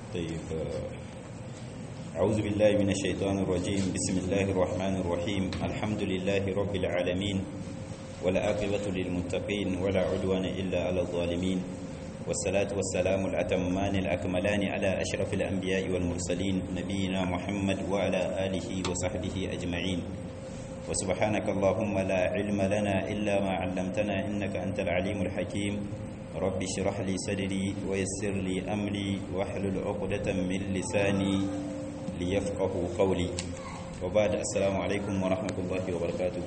طيب أعوذ بالله من الشيطان الرجيم بسم الله الرحمن الرحيم الحمد لله رب العالمين ولا عاقبة للمتقين ولا عدوان إلا على الظالمين والصلاة والسلام الأتمان الأكملان على أشرف الأنبياء والمرسلين نبينا محمد وعلى آله وصحبه أجمعين وسبحانك اللهم لا علم لنا إلا ما علمتنا إنك أنت العليم الحكيم رب اشرح لي صدري ويسر لي أمري واحلل عقدة من لساني ليفقه قولي وبعد السلام عليكم ورحمة الله وبركاته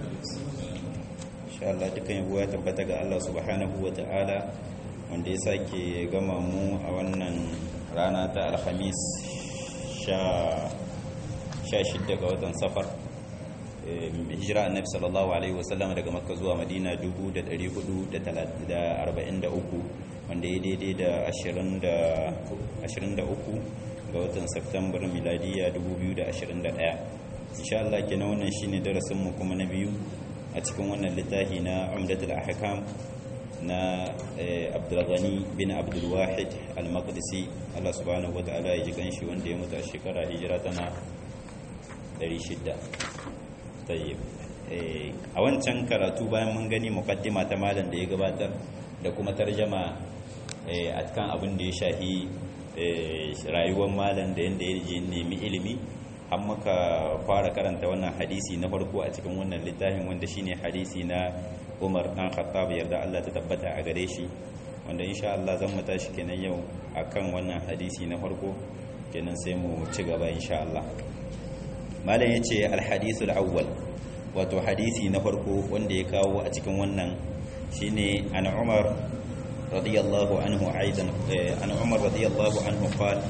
إن شاء الله دكان يبوها تبتغى الله سبحانه وتعالى wanda ya sake gama mu a wannan rana ta alhamis sha shidda ga watan safar hijira annabi sallallahu alaihi wasallam daga makka zuwa madina 1443 wanda ya daidai da 23 ga watan september miladiya 2021 insha Allah kenan wannan shine darasin mu kuma na biyu a cikin wannan littafi na umdatul ahkam na abdulghani bin abdulwahid al-maqdisi Allah subhanahu wa ta'ala ya ji ganshi wanda ya mutu a shekara hijira tana 600 tayyib a wancan karatu bayan mun gani muqaddima ta malam da ya gabatar da kuma tarjama a kan abin da ya shahi rayuwar malam da yanda ya nemi ilimi har muka fara karanta wannan hadisi na farko a cikin wannan littafin wanda shine hadisi na umar dan khattab yarda Allah ta tabbata a gare shi wanda insha Allah zan mu tashi kenan yau akan wannan hadisi na farko kenan sai mu ci gaba insha Allah malam yace al hadith al awwal wato hadisi na farko wanda ya kawo a cikin wannan shine an umar radiyallahu anhu aidan an umar radiyallahu anhu qala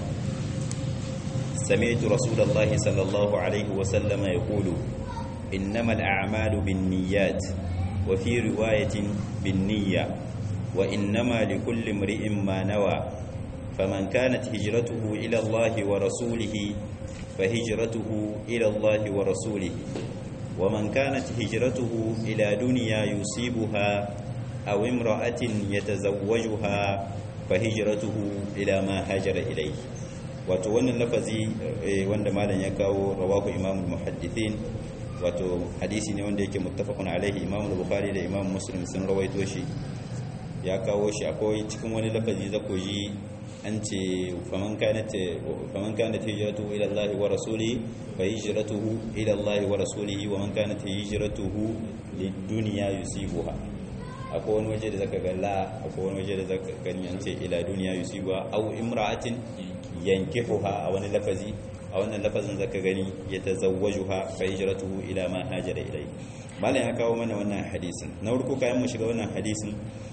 سمعت رسول الله صلى الله عليه وسلم يقول إنما الأعمال بالنيات وفي رواية بالنية وإنما لكل امرئ ما نوى فمن كانت هجرته إلى الله ورسوله فهجرته إلى الله ورسوله ومن كانت هجرته إلى دنيا يصيبها أو امرأة يتزوجها فهجرته إلى ما هاجر إليه wato wannan lafazi wanda malam ya kawo rawahu imamul muhaddithin wato hadisi ne wanda yake muttafaqun alaihi imam al-bukhari da imam muslim sun rawaito shi ya kawo shi akwai cikin wani lafazi za ku ji an ce faman kanat faman kanat hijratuhu ila Allah wa rasulihi fa hijratuhu ila Allah wa rasulihi wa man kanat hijratuhu lid-dunya yusibuha akwai wani waje da zaka ga la akwai wani waje da zaka gani an ce ila dunya yusibuha aw imra'atin yankihuha a wani lafazi a wannan lafazin zaka gani ya tazawwajuha fa hijratuhu ila ma hajara ilai malam ya kawo mana wannan hadisin na farko kayan mu shiga wannan hadisin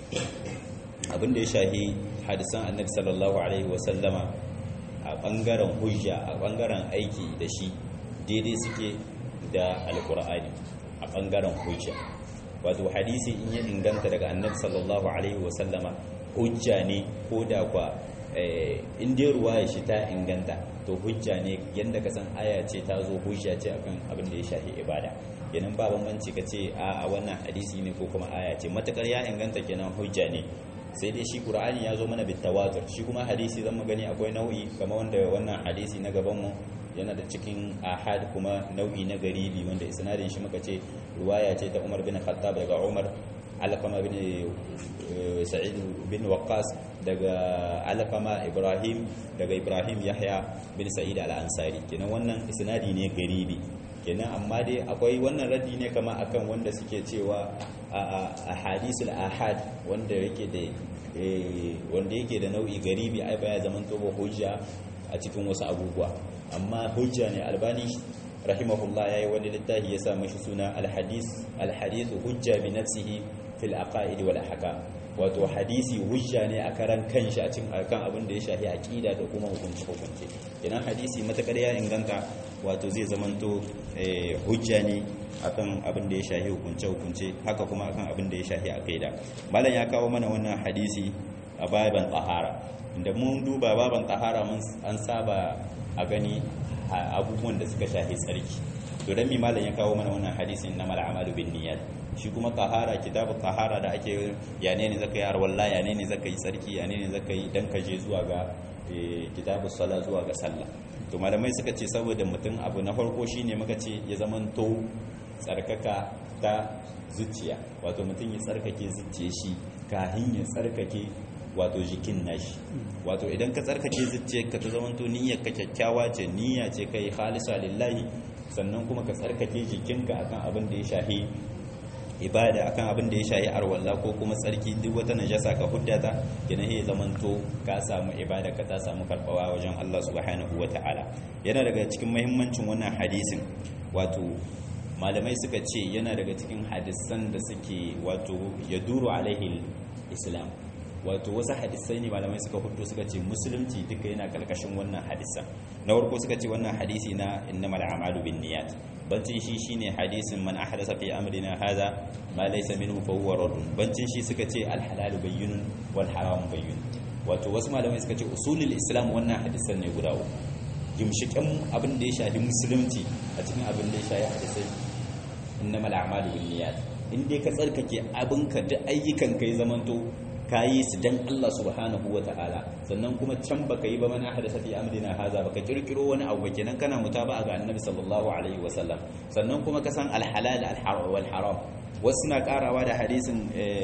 abin da ya shahi hadisan annabi sallallahu alaihi wa sallama a bangaren hujja a bangaren aiki da shi daidai suke da alqur'ani a bangaren hujja wato hadisi in ya inganta daga annabi sallallahu alaihi wa sallama hujja ne ko da kwa in dai ruwa shi ta inganta to hujja ne yadda ka san aya ce ta zo hujja ce akan abin da ya shafi ibada kenan ba bambanci ka ce a wannan hadisi ne ko kuma aya ce matakar ya inganta kenan hujja ne sai dai shi qur'ani ya zo mana bitawatur shi kuma hadisi zan gani akwai nau'i kamar wanda wannan hadisi na gaban mu yana da cikin ahad kuma nau'i na garibi wanda isnadin shi muka ce ruwaya ce ta Umar bin Khattab daga Umar alkama bin sa'id bin waqqas daga alkama ibrahim daga ibrahim yahya bin sa'id al-ansari kenan wannan isnadi ne garibi kenan amma dai akwai wannan raddi ne kama akan wanda suke cewa a hadisul ahad wanda yake da wanda yake da nau'i garibi ai baya zaman to ba hujja a cikin wasu abubuwa amma hujja ne albani rahimahullah yayi wani littafi ya sa mashi suna al-hadith al-hadith hujja bi nafsihi fil aqaid wal ahkam wato hadisi hujja ne a karan kanshi a cikin akan abin da ya shafi aqida da kuma hukunci hukunci idan hadisi matakar ya inganta wato zai zamanto hujja ne akan abin da ya shafi hukunce hukunce haka kuma akan abin da ya shafi aqida malam ya kawo mana wannan hadisi a baban tahara inda mun duba baban tahara mun an saba a gani abubuwan da suka shafi tsarki to dan mi malam ya kawo mana wannan hadisin na mal amalu bin niyyat shi kuma tahara kitabu tahara da ake ya ne ne zaka yi arwalla ya ne ne zaka yi tsarki ya ne ne zaka yi dan ka je zuwa ga kitabu sala zuwa ga sallah to malamai suka ce saboda mutum abu na farko shine muka ce ya zamanto tsarkaka ta zuciya wato mutum ya tsarkake zuciya shi kahin ya tsarkake wato jikin nashi wato idan ka tsarkake zuciyarka ta zamanto niyyar ka kyakkyawa ce niyya ce kai khalisa lillahi sannan kuma ka tsarkake jikinka akan abin da ya shahi ibada akan abin da ya shahi arwalla ko kuma tsarki duk wata najasa ka huddata yana ya zamanto ka samu ibada ka ta samu karbawa wajen Allah subhanahu wataala yana daga cikin muhimmancin wannan hadisin wato malamai suka ce yana daga cikin hadisan da suke wato yaduru alaihi islam wato wasu hadisai ne malamai suka hudu suka ce musulunci duka yana karkashin wannan hadisan na farko suka ce wannan hadisi na innamal a'malu binniyat bancin shi shine hadisin man ahdatha fi amrina hadha ma laysa minhu fa huwa radd bancin shi suka ce al halal bayyinun wal haram bayyinun wato wasu malamai suka ce usulul islam wannan hadisan ne guda uku gimshikin abin da ya shafi musulunci a cikin abin da ya shafi hadisai innamal a'malu binniyat in dai ka tsarkake abinka duk ayyukan kai zamanto ka yi su dan Allah subhanahu wa ta'ala sannan kuma can baka yi ba mana hadasa fi amrina haza baka kirkiro wani abu ba kenan kana mutaba ga annabi sallallahu alaihi wa sallam sannan kuma ka san alhalal wal haram wasu na karawa da hadisin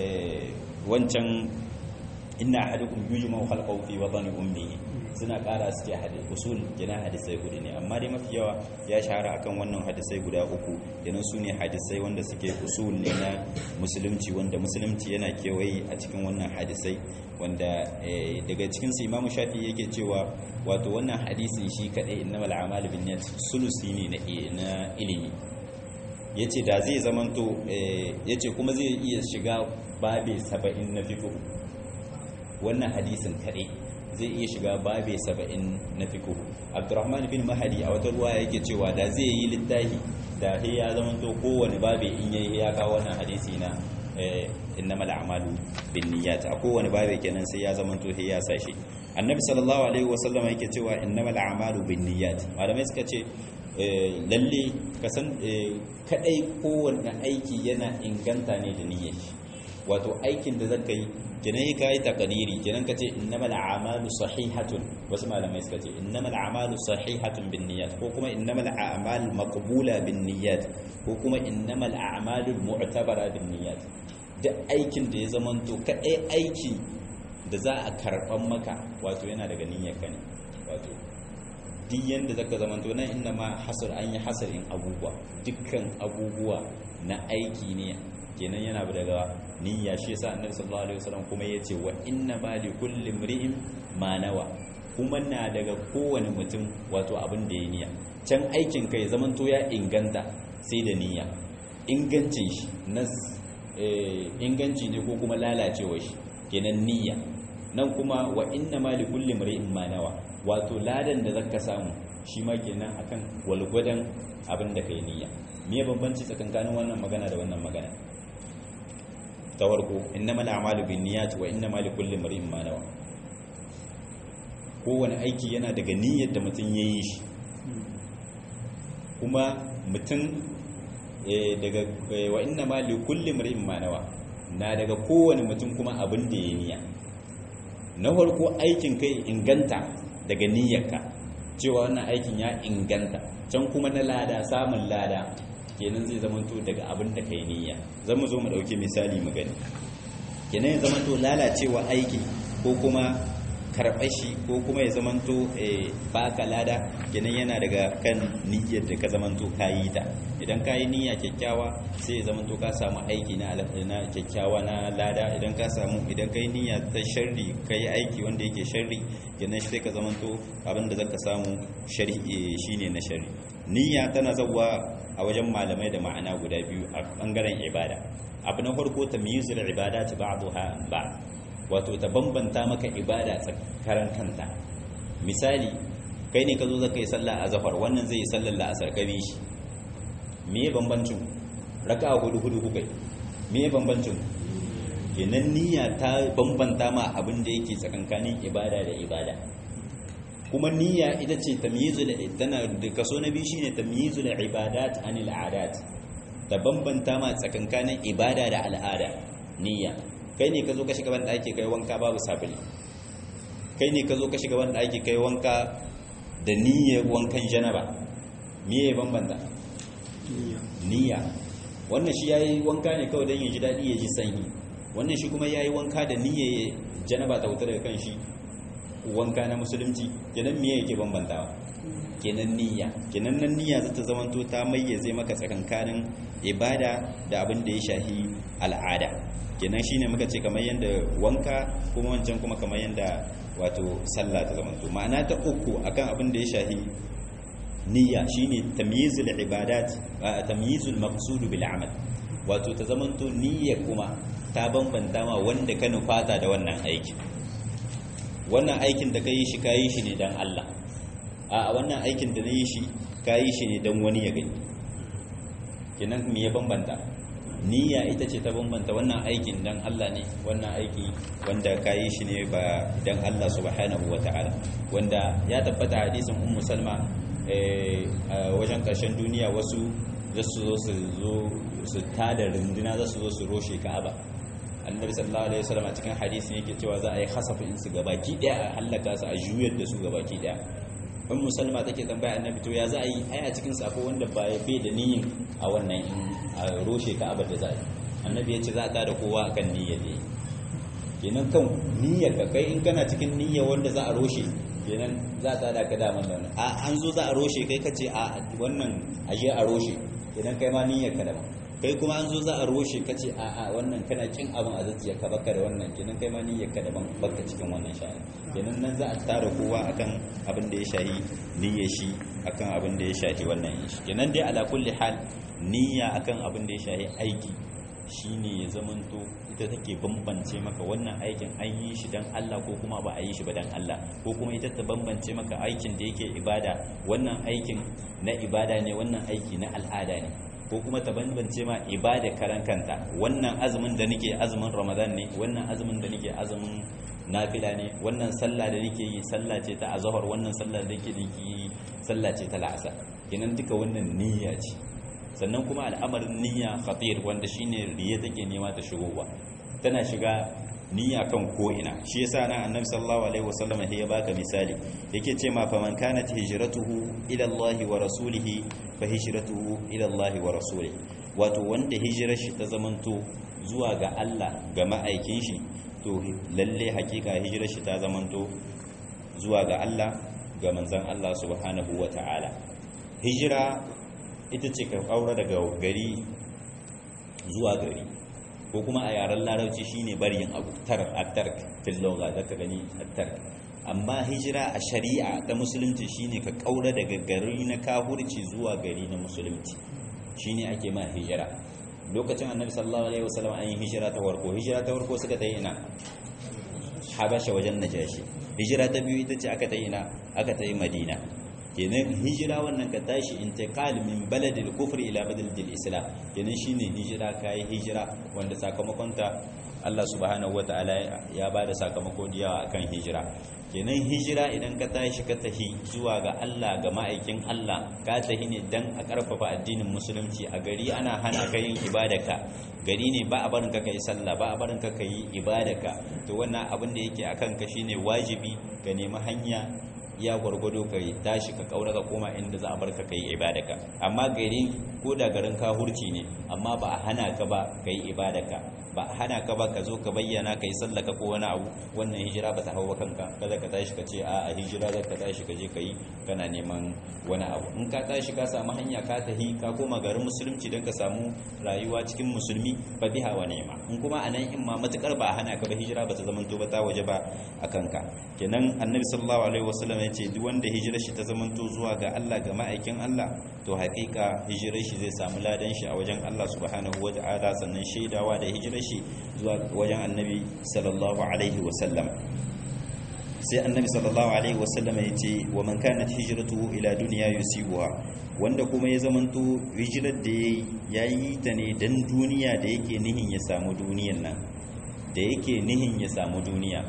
wancan inna ahadukum yujma khalqahu fi wadani ummihi suna kara su ce hadis usul kenan hadisai hudu ne amma dai mafi yawa ya shahara akan wannan hadisai guda uku kenan su ne hadisai wanda suke usul ne na musulunci wanda musulunci yana kewaye a cikin wannan hadisai wanda daga cikin su imamu shafi yake cewa wato wannan hadisin shi kadai innamal a'malu binniyat sulusi ne na ilimi yace da zai zamanto yace kuma zai iya shiga babe 70 na fiqh wannan hadisin kadai zai iya shiga babe saba'in na fiqh abdurrahman bin mahadi a wata ruwa yake cewa da zai yi littafi da he ya zama to kowane babe in yayi ya kawo wannan hadisi na innamal a'malu binniyat a kowane babe kenan sai ya zama to he ya sashi annabi sallallahu alaihi wasallam yake cewa innamal a'malu binniyat malamai suka ce lalle kasan kadai kowanne aiki yana inganta ne da niyyar wato aikin da zaka yi kenan yi kayi takadiri kenan ka ce innamal a'malu sahihatun wasu malamai suka ce innamal a'malu sahihatun bin niyyat ko kuma innamal a'mal maqbula bin niyyat ko kuma innamal a'malu mu'tabara bin niyyat duk aikin da ya zamanto kadai aiki da za a karban maka wato yana daga niyyar ka ne wato duk yanda zaka zamanto nan inna ma hasar an yi hasarin abubuwa dukkan abubuwa na aiki ne kenan yana daga niyya shi yasa annabi sallallahu alaihi wasallam kuma yace wa inna ma li kulli imri'in ma nawa kuma na daga kowane mutum wato abin da ya niyya can aikin kai zaman to ya inganta sai da niyya ingancin shi nas inganci ne ko kuma lalacewa shi kenan niyya nan kuma wa inna ma li kulli imri'in ma nawa wato ladan da zaka samu shi ma kenan akan walgwadan abin da kai niyya me bambanci tsakankanin wannan magana da wannan magana ta farko innamal a'malu binniyat wa innamal likulli imrin ma nawa kowane aiki yana daga niyyar da mutum yayi shi kuma mutum daga wa innamal likulli imrin ma nawa na daga kowane mutum kuma abin da yayi niyya na farko aikin kai inganta daga niyyarka cewa wannan aikin ya inganta can kuma na lada samun lada kenan zai zamanto daga abin da kai niyya zan mu zo mu dauki misali mu gani kenan ya zamanto lalacewa aiki ko kuma karɓar shi ko kuma ya zamanto baka lada kenan yana daga kan niyyar da ka zamanto ka yi ta idan ka yi niyya kyakkyawa sai ya zamanto ka samu aiki na na kyakkyawa na lada idan ka samu idan ka yi niyya ta sharri ka yi aiki wanda yake sharri kenan sai ka zamanto abin da zaka samu sharri shine na sharri niyya tana zawa a wajen malamai da ma'ana guda biyu a bangaren ibada abu na farko tamyizul ibadati ba'daha ba wato ta bambanta maka ibada tsakaran kanta misali kai ne ka zo zaka yi sallah a zafar wannan zai yi sallar la'asar ka bi shi me bambancin raka'a hudu hudu kukai me bambancin kenan niyya ta bambanta ma abin da yake tsakankanin ibada da ibada kuma niyya ita ce tamyizul tana da kaso na biyu shine tamyizul ibadat anil adat ta bambanta ma tsakankanin ibada da al'ada niyya kai ne ka zo ka shiga ban ɗaki kai wanka babu sabuli kai ne ka zo ka shiga wanda ake kai wanka da niyyar wankan janaba me ya bambanta niyya wannan shi yayi wanka ne kawai don ya ji daɗi ya ji sanyi wannan shi kuma yayi wanka da niyyar janaba ta wuta daga kan shi wanka na musulunci kenan me yake bambantawa kenan niyya kenan nan niyya za ta zamanto ta mayyaze maka tsakankanin ibada da abin da ya shahi al'ada kenan shine muka ce kamar yanda wanka kuma wancan kuma kamar yanda wato sallah ta zamanto ma'ana ta uku akan abin da ya shahi niyya shine tamyizul ibadat tamyizul maqsud bil amal wato ta zamanto niyya kuma ta bambanta ma wanda ka nufata da wannan aikin wannan aikin da ka yi shi ka yi shi ne don Allah a wannan aikin da na yi shi ka yi shi ne don wani ya gani kenan me ya bambanta niyya ita ce ta bambanta wannan aikin don Allah ne wannan aiki wanda ka yi shi ne ba don Allah subhanahu wa ta'ala wanda ya tabbata hadisin ummu salma a wajen ƙarshen duniya wasu za su zo su zo su tada runduna za su zo su roshe ka'aba annabi sallallahu alaihi wasallam a cikin hadisin yake cewa za a yi hasafin su gabaki daya a halaka su a juyar da su gabaki daya in musulma take tambaya annabi to ya za a yi ai a cikin sa akwai wanda ba bai da niyyar a wannan a roshe ka abar da za a yi annabi ya ce za a tada kowa akan niyyar da kenan kan niyyar ka kai in kana cikin niyyar wanda za a roshe kenan za a tada ka daman da a an zo za a roshe kai ka ce a wannan aje a roshe kenan kai ma niyyar ka daban kai kuma an zo za a roshe ka ce a a wannan kana kin abin a zuciya ka baka da wannan kenan kai ma niyyar ka daban baka cikin wannan sha'ani kenan nan za a tara kowa akan abin da ya shahi niyyar shi akan abin da ya shahi wannan shi kenan dai ala kulli hal niyya akan abin da ya shahi aiki shine ya zamanto ita take bambance maka wannan aikin an yi shi dan Allah ko kuma ba a yi shi ba dan Allah ko kuma ita ta bambance maka aikin da yake ibada wannan aikin na ibada ne wannan aiki na al'ada ne ko kuma ta bambance ma ibada karan kanta wannan azumin da nake azumin ramadan ne wannan azumin da nake azumin nafila ne wannan sallah da nake yi sallah ce ta azhar wannan sallah da nake yi sallah ce ta la'asar kenan duka wannan niyya ce sannan kuma al'amarin niyya khatir wanda shine riya take nema ta shigowa tana shiga niyya kan ko'ina shi yasa nan annabi sallallahu alaihi wasallam ya baka misali yake ce ma faman kanat hijratuhu ila Allah wa rasulihi fa hijratuhu ila Allah wa rasulihi wato wanda hijirar shi ta zamanto zuwa ga Allah ga ma'aikin shi to lalle hakika hijirar shi ta zamanto zuwa ga Allah ga manzon Allah subhanahu wa ta'ala hijira ita ce ka kaura daga gari zuwa gari ko kuma a yaren larabci shine barin abu tark at-tark fil lugha zaka gani at-tark amma hijira a shari'a ta musulunci shine ka kaura daga gari na kahurci zuwa gari na musulunci shine ake ma hijira lokacin annabi sallallahu alaihi wasallam an yi hijira ta warko hijira ta warko suka ta yi ina habasha wajen najashi hijira ta biyu ita ce aka ta yi ina aka ta yi madina kenan hijira wannan ka tashi intiqal min baladil kufr ila baladil islam kenan shine hijira kai hijira wanda sakamakon ta Allah subhanahu wataala ya bada sakamako diya akan hijira kenan hijira idan ka tashi ka tahi zuwa ga Allah ga ma'aikin Allah ka tahi ne dan a karfafa addinin musulunci a gari ana hana ka yin ibadaka gari ne ba a barin ka kai sallah ba a barin ka kai ibadaka to wannan abin da yake akan ka shine wajibi ka nemi hanya ya gwargwado ka tashi ka kaura ka koma inda za a bar ka kai ibadaka amma gari ko da garin ka hurci ne amma ba a hana ka ba kai ibadaka ba a hana ka ba ka zo ka bayyana ka yi sallaka ko wani abu wannan hijira ba ta hau ba kanka kada ka tashi ka ce a a hijira za ka tashi ka je ka yi kana neman wani abu in ka tashi ka samu hanya ka tahi ka koma garin musulunci don ka samu rayuwa cikin musulmi ba biha wa nema in kuma a nan in ma matukar ba a hana ka ba hijira ba ta zamanto ba ta waje ba a kanka kenan annabi sallallahu alaihi wasallam ya ce duk wanda hijirar shi ta zamanto zuwa ga Allah ga ma'aikin Allah to hakika hijirar shi zai samu ladan shi a wajen Allah subhanahu wata'ala sannan shaidawa da hijirar shi zuwa wajen annabi sallallahu alaihi wasallam sai annabi sallallahu alaihi wasallam ya ce wa man kanat hijratuhu ila dunya yusibuha wanda kuma ya zamanto hijirar da yayi ta ne dan duniya da yake nihin ya samu duniyar nan da yake nihin ya samu duniya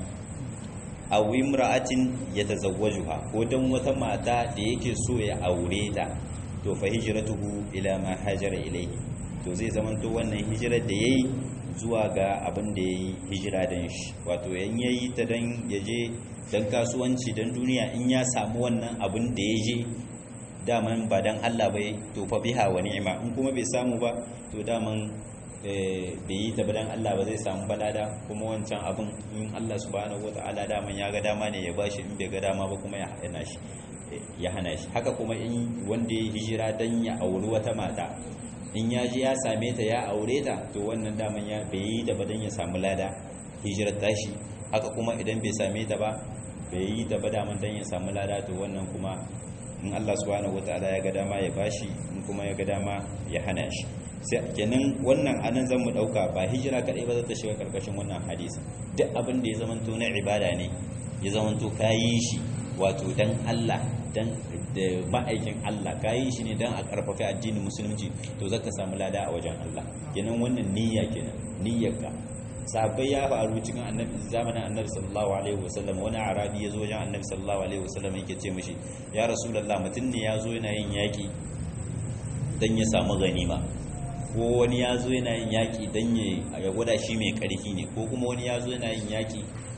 aw imra'atin yatazawwajuha ko dan wata mata da yake so ya aure ta to fa hijratuhu ila ma hajara ilayhi to zai zamanto wannan hijirar da yayi zuwa ga abin da yayi hijira dan shi wato yan yayi ta dan yaje dan kasuwanci dan duniya in ya samu wannan abin da ya je daman ba dan Allah bai to fa biha wa ni'ima in kuma bai samu ba to daman bai yi ta badan Allah ba zai samu balada kuma wancan abin in Allah subhanahu wata'ala daman ya ga dama ne ya bashi in bai ga dama ba kuma ya hana shi ya hana shi haka kuma in wanda ya hijira dan ya auri wata mata in ya ji ya same ta ya aure ta to wannan daman ya bai yi da badan ya samu lada hijirar tashi haka kuma idan bai same ta ba bai yi da daman dan ya samu lada to wannan kuma in Allah subhanahu wata'ala ya ga dama ya bashi in kuma ya ga dama ya hana shi sai kenan wannan anan zan mu dauka ba hijira kadai ba za ta shiga karkashin wannan hadisi duk abin da ya zamanto na ibada ne ya zamanto kayi shi wato dan Allah dan da ma'aikin Allah kayi shi ne dan a karfafa addinin musulunci to zaka samu lada a wajen Allah kenan wannan niyya kenan niyyarka sahabbai ya faru cikin annabi zamanin annabi sallallahu alaihi wasallam wani arabi ya zo wajen annabi sallallahu alaihi wasallam yake ce mishi ya rasulullah mutum ne ya zo yana yin yaki dan ya samu ganima ko wani ya zo yana yin yaƙi don ya gwada shi mai ƙarfi ne ko kuma wani ya zo yana yin yaƙi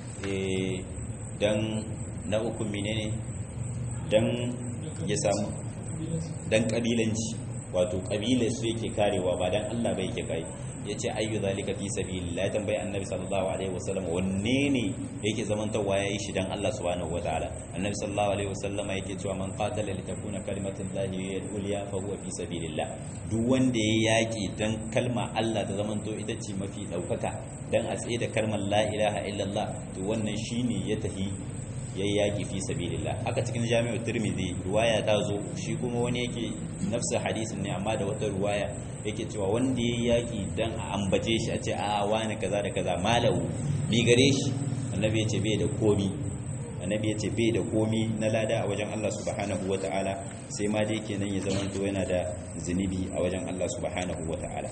don na uku menene don ya samu don ƙabilanci wato ƙabilar su yake karewa ba don Allah bai yake kai ya ce ayyu zalika fi sabilillah ya tambayi annabi sallallahu alaihi wasallam wanne ne yake zamantawa ya yi shi dan Allah subhanahu wataala annabi sallallahu alaihi wasallam yake cewa man qatala li takuna kalimatullahi al-ulya fa huwa fi sabilillah duk wanda ya yaki dan kalma Allah ta zamanto ita ce mafi daukaka dan a tsaye da kalmar la ilaha illallah to wannan shine ya tafi yayi yaki fi sabilillah haka cikin jami'u tirmidhi ruwaya ta zo shi kuma wani yake nafsa hadisin ne amma da wata ruwaya yake cewa wanda yayi yaki dan a ambace shi a ce a wani kaza da kaza malau bi gare shi annabi ya ce bai da komi annabi ya ce bai da komi na lada a wajen Allah subhanahu wata'ala sai ma dai kenan ya zama to yana da zunubi a wajen Allah subhanahu wata'ala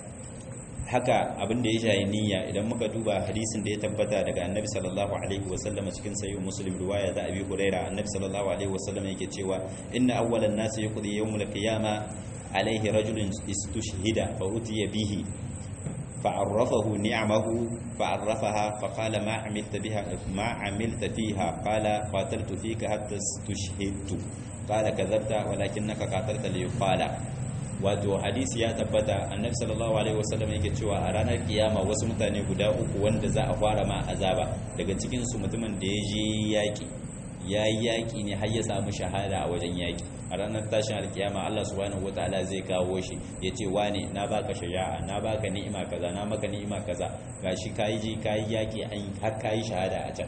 haka abin da ya shayi niyya idan muka duba hadisin da ya tabbata daga annabi sallallahu alaihi wasallam cikin sahih muslim riwaya da abi huraira annabi sallallahu alaihi wasallam yake cewa inna awwalan nasi yaqdi yawmul qiyama alaihi rajulun istushhida fa utiya bihi فعرفه نعمه فعرفها فقال ما عملت بها ما عملت فيها قال قاتلت فيك حتى استشهدت قال كذبت ولكنك قاتلت ليقال wato hadisi ya tabbata annabi sallallahu alaihi wasallam yake cewa a ranar kiyama wasu mutane guda uku wanda za a fara ma azaba daga cikin su mutumin da ya je yaki ya yi yaki ne har ya samu shahada a wajen yaki a ranar tashin alkiyama Allah subhanahu wataala zai kawo shi ya ce wane na baka shaja'a na baka ni'ima kaza na maka ni'ima kaza gashi kayi ji kayi yaki an har kayi shahada a can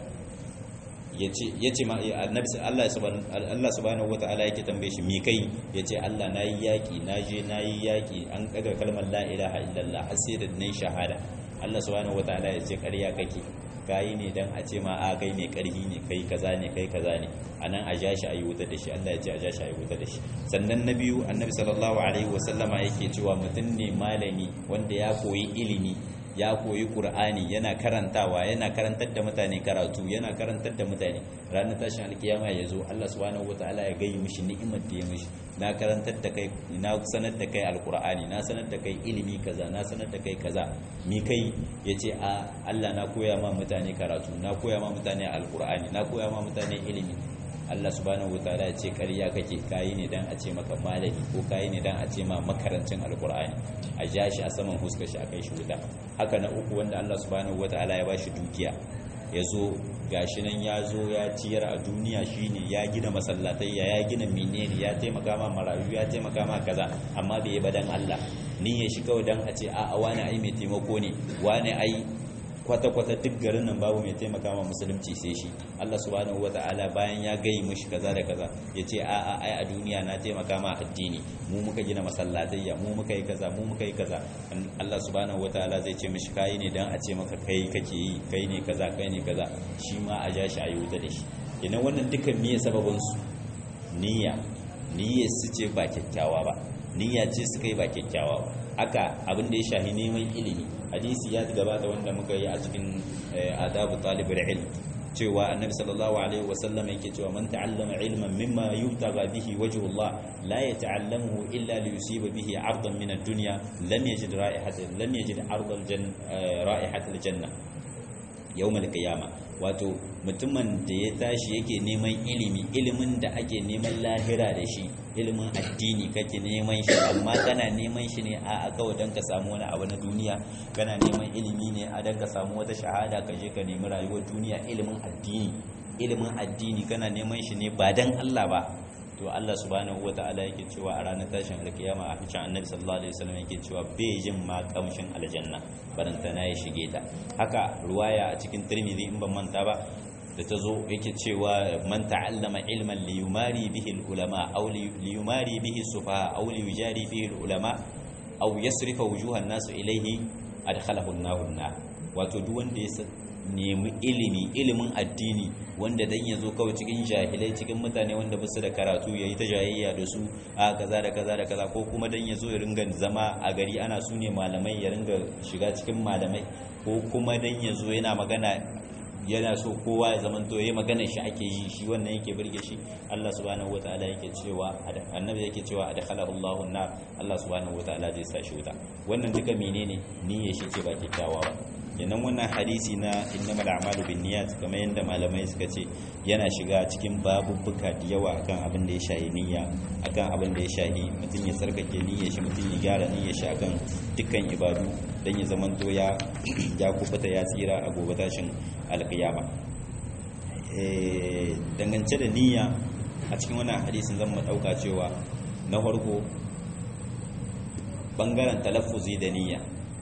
yace yace ma annabi Allah subhanahu Allah subhanahu wataala yake tambaye shi me kai yace Allah nayi yaki naje nayi yaki an kaga kalmar la ilaha illallah har sai da nayi shahada Allah subhanahu wataala yace ƙarya kake kayi ne dan a ce ma a kai ne karhi ne kai kaza ne kai kaza ne anan a ja shi a yi wuta da shi Allah ya ce a ja shi a yi wuta da shi sannan na biyu annabi sallallahu alaihi wasallama yake cewa mutum ne malami wanda ya koyi ilimi ya koyi qur'ani yana karantawa yana karantar da mutane karatu yana karantar da mutane ranar tashin alkiyama ya zo Allah subhanahu wataala ya gayi mishi ni'imar da ya mishi na karantar da kai na sanar da kai alqur'ani na sanar da kai ilimi kaza na sanar da kai kaza mi kai yace a Allah na koya ma mutane karatu na koya ma mutane alqur'ani na koya ma mutane ilimi Allah subhanahu wataala ya ce ƙarya kake kayi ne dan a ce maka malami ko kayi ne dan a ce ma makarancin alqur'ani a ja shi a saman huskar shi a kai shi wuta haka na uku wanda Allah subhanahu wataala ya bashi dukiya ya zo gashi nan ya zo ya ciyar a duniya shine ya gina masallatai ya gina menene ya taimaka ma marayu ya taimaka ma kaza amma bai yi ba dan Allah ni ya shi kawai dan a ce a wani ai mai taimako ne wani ai kwata-kwata duk garin nan babu mai taimaka ma musulunci sai shi Allah subhanahu wata'ala bayan ya gayi mishi kaza da kaza ya ce a a ai a duniya na taimaka ma addini mu muka gina masallatayya mu muka yi kaza mu muka yi kaza Allah subhanahu wata'ala zai ce mishi kai ne dan a ce maka kai kake yi kai ne kaza kai ne kaza shi ma a ja shi a yi wuta da shi ina wannan dukkan miye sababin su niyya niyyar su ce ba kyakkyawa ba niyya ce suka yi ba kyakkyawa ba haka abin da ya shahi neman ilimi hadisi ya gabata wanda muka yi a cikin adabu talibul ilm cewa annabi sallallahu alaihi wasallam yake cewa man ta'allama ilman mimma yubtaga bihi wajhullah la yata'allamuhu illa li yusiba bihi 'ardan min ad-dunya lam yajid ra'ihatan lam yajid 'ardal janna ra'ihatal janna yawm al-qiyamah wato mutumin da ya tashi yake neman ilimi ilimin da ake neman lahira da shi ilimin addini kake neman shi amma kana neman shi ne a kawai don ka samu wani abu na duniya kana neman ilimi ne a don ka samu wata shahada ka je ka nemi rayuwar duniya ilimin addini ilimin addini kana neman shi ne ba don Allah ba to Allah subhanahu wataala yake cewa a ranar tashin alkiyama a cikin annabi sallallahu alaihi wasallam yake cewa bai jin ma kamshin aljanna barantana ya shige ta haka ruwaya a cikin tirmidhi in ban manta ba da ta zo yake cewa man ta'allama ilman li yumari bihi ulama aw li yumari bihi sufaha aw li yujari bihi ulama aw yasrifa wujuhan nasu ilayhi adkhalahu an-nar wato duk wanda ya nemi ilimi ilimin addini wanda dan yazo kawai cikin jahilai cikin mutane wanda basu da karatu yayi ta jayayya da su a kaza da kaza da kaza ko kuma dan yazo ya ringa zama a gari ana sune malamai ya ringa shiga cikin malamai ko kuma dan yazo yana magana yana so kowa ya zama to yayi magana shi ake yi shi wannan yake burge shi Allah subhanahu wataala yake cewa annabi yake cewa adkhalahu Allahu nar Allah subhanahu wataala zai sa shi wuta wannan duka menene niyyar shi ce ba kyakkyawa ba yanan wannan hadisi na innamal a'malu binniyat kamar yadda malamai suka ce yana shiga cikin babubbuka da yawa akan abin da ya shahi niyya akan abin da ya shahi mutum ya tsarkake niyyar shi mutum ya gyara niyyar shi akan dukkan ibadu dan ya zamanto ya ya kubuta ya tsira a gobe tashin alkiyama eh dangance da niyya a cikin wannan hadisin zan mu dauka cewa na farko bangaren talaffuzi da niyya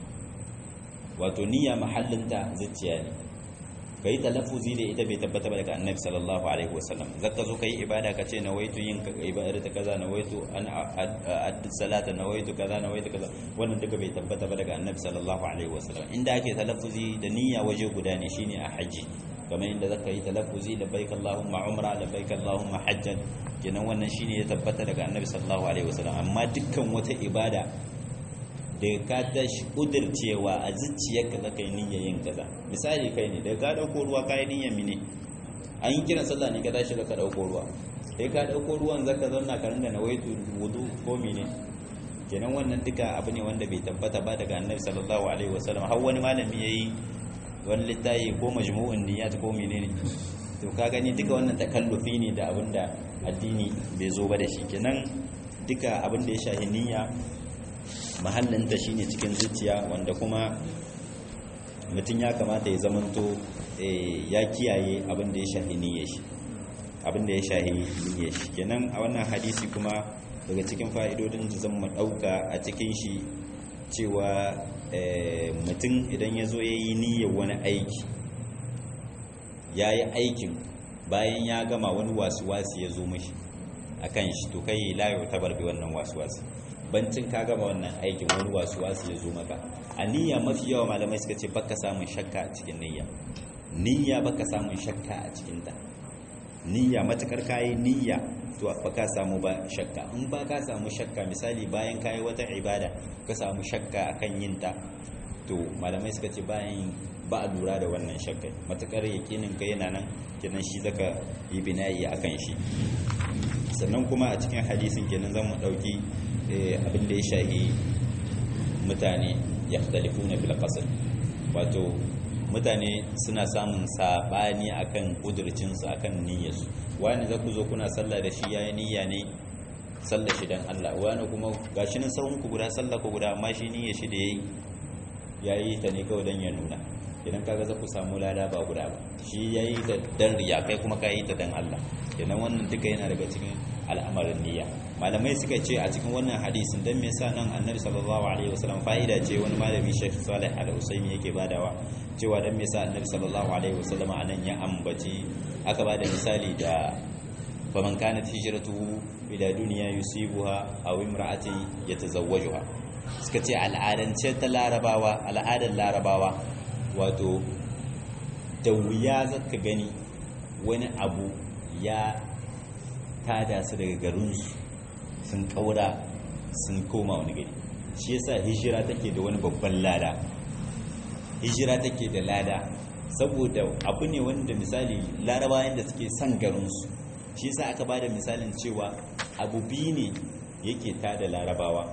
wato niyya mahallinta zuciya ne ka yi talaffuzi da ita bai tabbata ba daga annabi sallallahu alaihi wasallam zaka zo ka yi ibada ka ce nawaitu yin ibada ta kaza nawaitu an addu salata nawaitu kaza nawaitu kaza wannan duka bai tabbata ba daga annabi sallallahu alaihi wasallam inda ake talaffuzi da niyya waje guda ne shine a haji kamar inda zaka yi talaffuzi labbaik allahumma umra labbaik allahumma hajjan kenan wannan shine ya tabbata daga annabi sallallahu alaihi wasallam amma dukkan wata ibada da ka tashi kudircewa a zuciyarka zaka yi niyyar yin kaza misali kai ne da ka dauko ruwa ka yi niyyar mine an yi kiran sallah ne ka tashi ka dauko ruwa sai ka dauko ruwan zaka zauna ka rinda nawaitu wudu ko mine kenan wannan duka abu ne wanda bai tabbata ba daga annabi sallallahu alaihi wasallam har wani malami yayi wani littafi ko majmu'un niyyat ko menene to ka gani duka wannan takallufi ne da abinda addini bai zo ba da shi kenan duka abin da ya shahi niyya mahallinta shine cikin zuciya wanda kuma mutum ya kamata ya zamanto ya kiyaye abin da ya shahi niyyar shi abin da ya shahi niyyar shi kenan a wannan hadisi kuma daga cikin fa'idodin da zan mu dauka a cikin shi cewa mutum idan ya zo ya yi niyyar wani aiki ya yi aikin bayan ya gama wani wasu-wasu ya zo mashi a kan shi to kai layo ta barbe wannan wasu-wasu bancin ka gama wannan aikin wani wasu-wasu ya zo maka a niyya mafi yawa malamai suka ce baka samun shakka a cikin niyya niyya baka samun shakka a cikinta niyya matukar kayi niyya to ba ka samu ba shakka in ba ka samu shakka misali bayan kayi wata ibada ka samu shakka akan yin ta to malamai suka ce bayan ba a lura da wannan shakka matukar yakinin ka yana nan kenan shi zaka yi binayi akan shi sannan kuma a cikin hadisin kenan zan mu dauki abin da ya shahi mutane yakhtalifuna fil qasr wato mutane suna samun sabani akan kudurcinsu akan niyyarsu wani za ku zo kuna sallah da shi yayi niyya ne sallah shi dan Allah wani kuma gashi nan sahun ku guda sallah ku guda amma shi niyyar shi da yayi yayi ta ne kawai dan ya nuna idan kaga za ku samu lada ba guda ba shi yayi ta dan riya kai kuma ka yi ta dan Allah kenan wannan duka yana daga cikin al'amarin niyya malamai suka ce a cikin wannan hadisin dan me yasa nan annabi sallallahu alaihi wasallam fa'ida ce wani malami Sheikh Salih Al-Usaimi yake badawa cewa dan me yasa annabi sallallahu alaihi wasallam anan ya ambaci aka bada misali da faman kanat hijratuhu ila dunya yusibuha aw imra'ati yatazawwajuha suka ce al'adance ta larabawa al'adar larabawa wato da wuya zaka gani wani abu ya tada su daga garinsu sun kaura sun koma wani gari shi yasa hijira take da wani babban lada hijira take da lada saboda abu ne wanda misali larabawan da suke son garinsu shi yasa aka bada misalin cewa abu biyu ne yake tada larabawa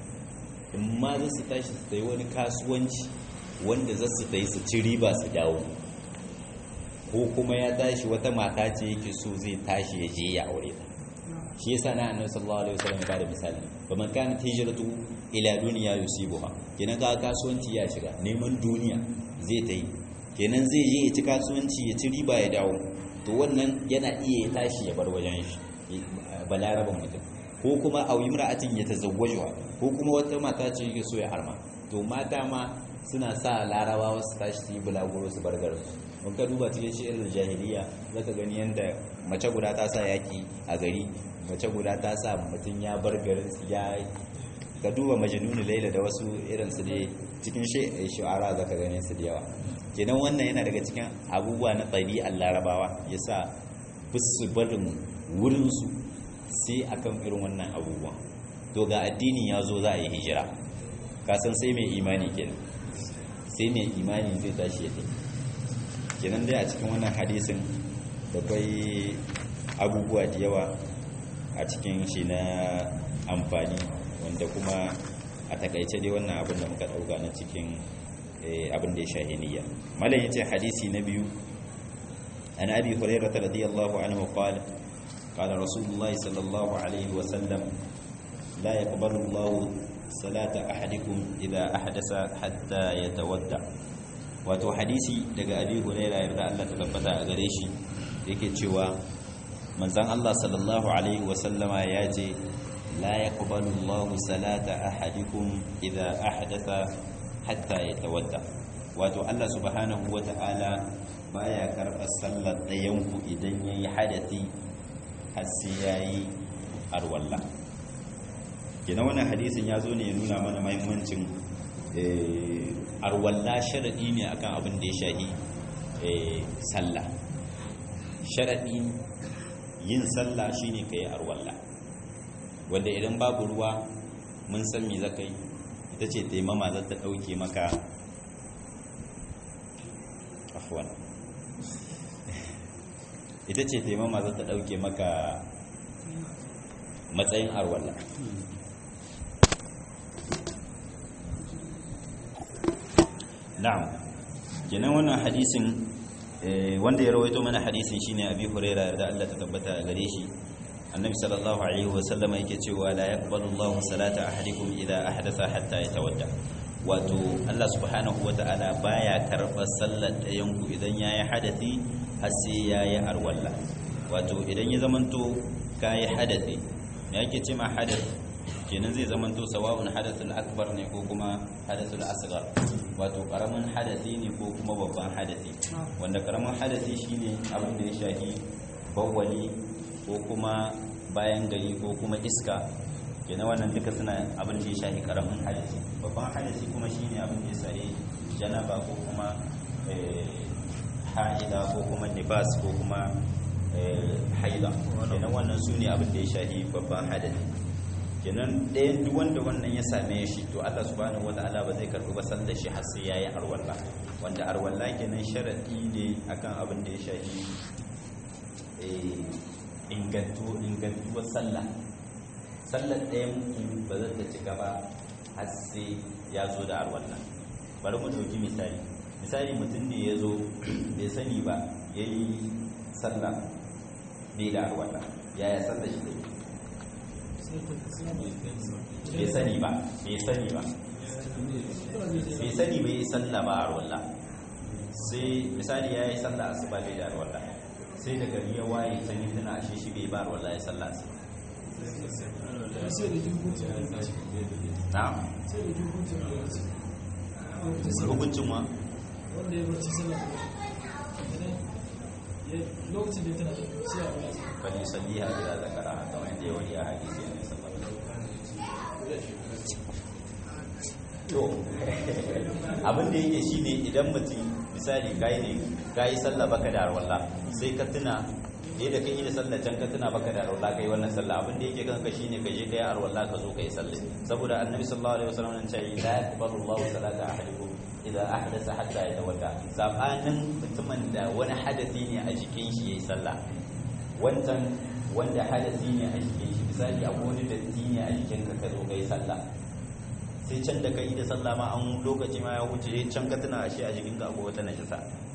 in ma za su tashi su yi wani kasuwanci wanda za su ta yi su ci riba su dawo ko kuma ya tashi wata mata ce yake so zai tashi ya je ya aure ta shi yasa na annabi sallallahu alaihi wasallam ya bada misali ba man kana hijratu ila dunya yusibuha kenan ga kasuwanci ya shiga neman duniya zai ta yi kenan zai je ya ci kasuwanci ya ci riba ya dawo to wannan yana iya ya tashi ya bar wajen shi balaraban mutum ko kuma a imra'atin ya tazawwajuha ko kuma wata mata ce yake so ya harma to mata ma suna sa larabawa su tashi su yi bulaguro su bar garin mun ka duba cikin shi'ar jahiliya zaka gani yanda mace guda ta sa yaki a gari mace guda ta sa mutum ya bar garin su ya ka duba majnunu laila da wasu irin su dai cikin shu'ara zaka gane su da yawa kenan wannan yana daga cikin abubuwa na ɗabi'ar larabawa yasa bisu barin wurin su sai akan irin wannan abubuwan to ga addini ya zo za a yi hijira kasan sai mai imani kenan sai mai imani zai tashi ya tafi kenan dai a cikin wannan hadisin da kwai abubuwa da yawa a cikin shi na amfani wanda kuma a takaice dai wannan abin da muka dauka na cikin abin da ya shahiniya malam yace hadisi na biyu an abi hurairah radiyallahu anhu qala qala rasulullahi sallallahu alaihi wa sallam la yaqbalu Allahu salata ahadikum idha ahdasa hatta yatawadda wato hadisi daga abi hurairah yarda Allah ta tabbata a gare shi yake cewa manzon Allah sallallahu alaihi wasallama ya ce la yaqbalu Allahu salata ahadikum idha ahdatha hatta yatawadda wato Allah subhanahu wata'ala baya karɓar sallar ɗayanku idan yayi hadasi har sai yayi arwalla kenan wannan hadisin ya zo ne ya nuna mana mahimmancin arwalla sharaɗi ne akan abin da ya shahi sallah sharaɗi yin sallah shine ka yi arwalla wanda idan babu ruwa mun san me zaka yi ita ce taimama za ta ɗauke maka afwan ita ce taimama za ta ɗauke maka matsayin arwalla na'am kenan wannan hadisin wanda ya rawaito mana hadisin shine abi huraira da Allah ta tabbata a gare shi annabi sallallahu alaihi wa sallama yake cewa la yaqbalu Allahu salata ahadikum idha ahdatha hatta yatawadda wato Allah subhanahu wa ta'ala baya karɓar sallar ɗayan ku idan yayi hadasi har sai yayi arwalla wato idan ya zamanto kai hadasi me yake ce ma hadasi kenan zai zamanto sawa'un hadathul akbar ne ko kuma hadathul asghar wato karamin hadasi ne ko kuma babban hadasi wanda karamin hadasi shine abin da ya shahi bawwali ko kuma bayan gari ko kuma iska kenan wannan duka suna abin da ya shahi karamin hadasi babban hadasi kuma shine abin da ya shahi janaba ko kuma ha'ida ko kuma nifas ko kuma haida kenan wannan su ne abin da ya shahi babban hadasi kenan ɗayan duk wanda wannan ya same shi to Allah subhanahu wata'ala ba zai karɓi ba sallar shi har sai yayi arwalla wanda arwalla kenan sharadi ne akan abin da ya shafi eh ingantu ingantuwar sallah sallar ɗayan mutum ba zai ta cika ba har sai ya zo da arwalla bari mu ɗauki misali misali mutum ne ya zo bai sani ba ya yi sallah bai da arwalla yaya sallar shi take bai sani ba bai sani ba bai sani bai yi sallah ba a rola sai misali ya yi sallah asuba bai da rola sai da gari ya waye can yi tana ashe shi bai ba rola ya sallah su na hukuncin wa wanda ya barci sallah lokacin da ya tana sai a wani bali salliha bila zakara kamar yadda ya wani a hadisi ne sallallahu to abin da yake shine idan mutum misali kai ne kai sallah baka da arwalla sai ka tuna ne da kai da sallah can ka tuna baka da arwalla kai wannan sallah abin da yake kanka shine ka je kai arwalla ka zo kai sallah saboda annabi sallallahu alaihi wasallam nan ce la yaqbalu Allahu salata ahadikum idza ahdatha hatta yatawadda sabanin mutumin da wani hadasi ne a jikin shi yayi sallah wancan wanda hadasi ne a jikin shi misali a wani datti ne a jikin ka ka zo kai sallah sai can da kai da sallah ma an lokaci ma ya wuce can ka tuna ashe a jikin ka akwai wata najasa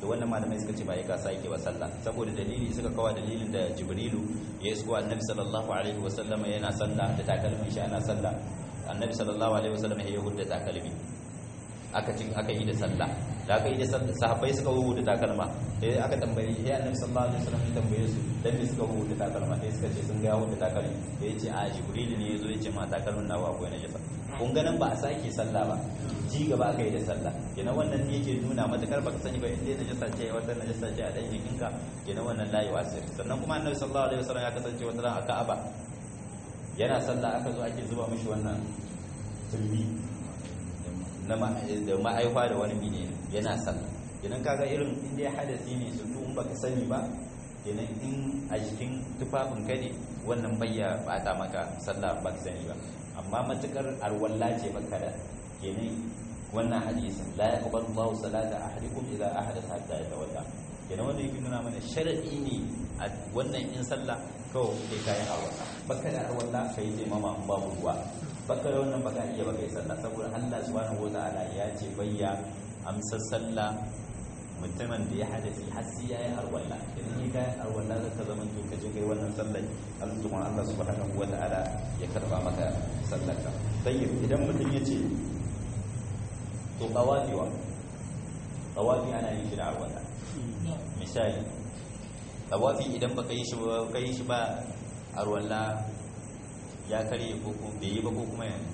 to wannan malamai suka ce ba ya ka sake ba sallah saboda dalili suka kawo dalilin da jibrilu ya isko annabi sallallahu alaihi wasallam yana sallah da takalmin shi ana sallah annabi sallallahu alaihi wasallam ya hudda takalmi aka ci aka yi da sallah da aka yi da sallah sahabbai suka huhu da takalma sai aka tambaye sai annabi sallallahu alaihi wasallam ya tambaye su dan me suka huhu da takalma sai suka ce sun ga huhu da takalmi sai ya ce a jibril ne yazo ya ce ma takalmin nawa akwai najasa kun ganin ba a sake sallah ba ji gaba aka yi da sallah kenan wannan ne yake nuna matakar baka sani ba inda najasa ce wata najasa ce a dan jikinka kenan wannan layi wasir sannan kuma annabi sallallahu alaihi wasallam ya kasance wata ran a Ka'aba yana sallah aka zo ake zuba mishi wannan tulbi na da ma'aifa da wani mine yana sallah idan kaga irin inda ya hadasi ne su in baka sani ba kenan in a jikin tufafin ka ne wannan bayya bata maka sallah baka sani ba amma matukar alwalla ce baka da kenan wannan hadisin la yaqbalu Allahu salata ahadikum idza ahadatha hatta yatawadda kenan wanda yake nuna mana sharadi ne a wannan in sallah kawai kai kayan alwala baka da alwala kai sai mama babu ruwa baka da wannan baka iya baka yi sallah saboda Allah subhanahu wataala ya ce bayya amsa sallah mutumin da ya hadasi har sai yayi alwala idan ya kai alwala zaka zama to kaje kai wannan sallah Allah kuma Allah subhanahu wataala ya karba maka sallarka tayyib idan mutum ya ce to qawafiwa qawafi ana yin shi da alwala misali tawafi idan baka yi shi ba kai shi ba arwalla ya karye ko ko bai yi ba ko kuma ya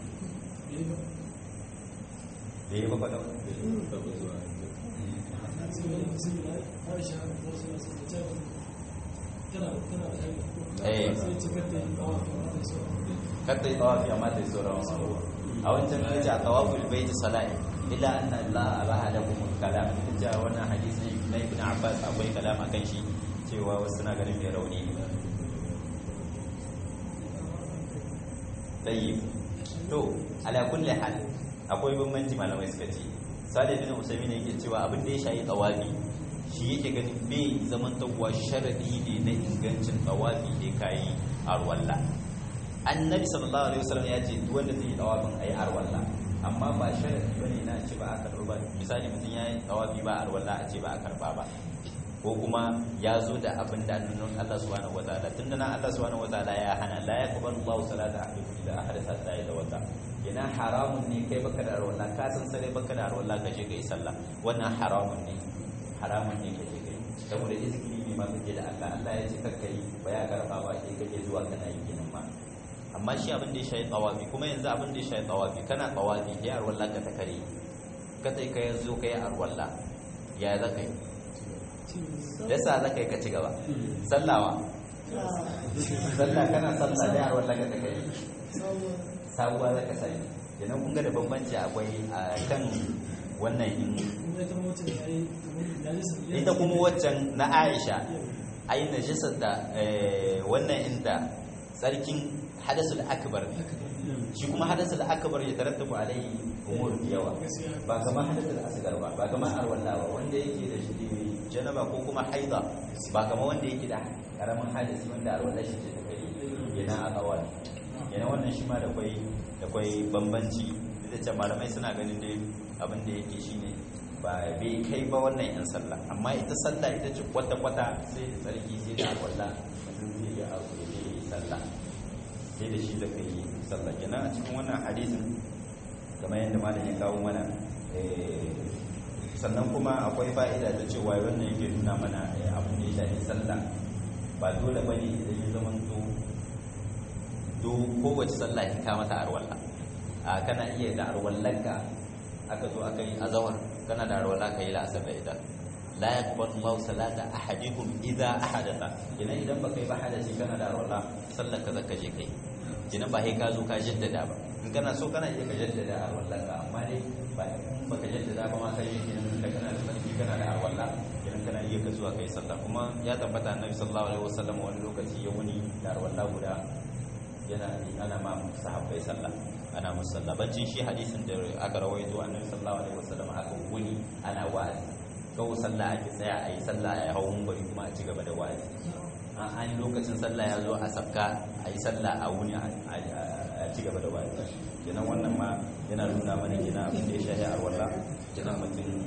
bai yi ba ba da eh katta yi tawafi amma ta yi sauran wasu a wancan ya ce a tawaful bai ta sala'i illa anna Allah abaha lakum al-kalam ita wannan hadisi na Ibn Abbas akwai kalam akan shi cewa wasu na ganin mai rauni ne tayyib to ala kulli hal akwai bambanci malamai suka ce Salih bin Usaimin yake cewa abin da ya shayi tawafi shi yake ganin bai zaman tawwa sharadi ne na ingancin tawafi da kai arwalla annabi sallallahu alaihi wasallam ya ce duk wanda zai yi tawafin ayi arwalla amma ba sharadi bane na ce ba a karba ba misali mutum ya yi tawafi ba arwalla a ce ba a karba ba ko kuma ya zo da abin da annunan Allah subhanahu wataala tunda nan Allah subhanahu wataala ya hana la yaqbalu Allahu salata ahadikum idza ahdatha hatta yatawadda yana haramun ne kai baka da arwalla ka san sare baka da arwalla ka je kai sallah wannan haramun ne haramun ne ka je kai saboda izgili ne ma kake da Allah Allah ya ce kakkai ba ya karba ba sai kake zuwa kana yi kenan ma amma shi abin da ya shayi tsawafi kuma yanzu abin da ya shayi tsawafi kana tsawafi ya arwalla ka ta kare ka sai ka yanzu ka yi arwalla ya za ka yi yasa za ka yi ka ci gaba sallawa sallah kana sallah da arwalla ka ta kare sabuwa za ka sai idan kun ga da bambanci akwai a kan wannan in ita kuma waccan na aisha ai najisar da wannan inda tsarkin hadasul akbar shi kuma hadasul akbar ya tarattabu alai umur yawa ba kamar hadasul asgar ba ba kamar arwalla ba wanda yake da shi janaba ko kuma haida ba kamar wanda yake da karamin hadisi wanda arwalla shi ce ta kai yana a kawai yana wannan shi ma da kwai da kwai bambanci da ce malamai suna ganin dai abin da yake shine ba bai kai ba wannan yan sallah amma ita sallah ita ce kwata kwata sai da tsarki sai da arwalla mutum zai yi abu da zai yi sallah sai da shi zaka yi sallah kenan a cikin wannan hadisin kamar yadda malam ya kawo mana sannan kuma akwai fa'ida da cewa wannan yake nuna mana abin da ya shafi sallah ba dole bane idan ya zama to do kowace sallah ya ka mata arwalla a kana iya da arwallanka aka zo aka yi azawar kana da arwalla ka yi la'asar da ita la yaqbalu Allahu salata ahadikum idza ahadatha idan idan baka yi ba hadasi kana da arwalla sallar ka zaka je kai jinan ba sai ka zo ka jaddada ba in kana so kana iya ka jaddada arwallanka amma dai ba in baka jaddada ba ma kai kenan da kana da sarki kana da arwalla kenan kana iya ka zuwa kai sallah kuma ya tabbata annabi sallallahu alaihi wasallam wani lokaci ya wuni da arwalla guda yana ana ma sahabbai sallah ana musu sallah bancin shi hadisin da aka rawaito annabi sallallahu alaihi wasallam aka wuni ana wa'azi kawo sallah ake tsaya a yi sallah a hau bari kuma a ci gaba da wa'azi an yi lokacin sallah ya zo a sabka a yi sallah a wuni a ci gaba da wa'azi kenan wannan ma yana nuna mana kenan abin da ya shahi a walla kenan mutum